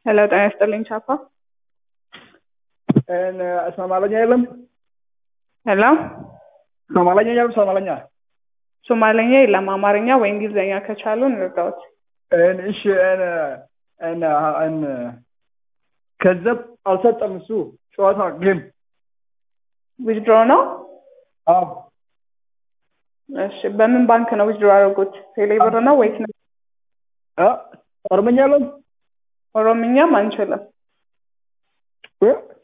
ሄሎ ጤና ይስጥልኝ ቻፓ። ሶማለኛ የለም? ሄሎ ሶማለኛ የለም? ሶማለኛ ሶማለኛ የለም። አማርኛ ወይ እንግሊዝኛ ከቻሉ እንርዳዎት። እሺ ገንዘብ አልሰጠም እሱ ጨዋታ ጌም ዊዝድሮ ነው? አዎ እሺ በምን ባንክ ነው ዊዝድሮ ያደረጉት? ቴሌብር ነው ወይስ ነው? እ ኦሮምኛ የለም? ኦሮምኛም አንችልም። እ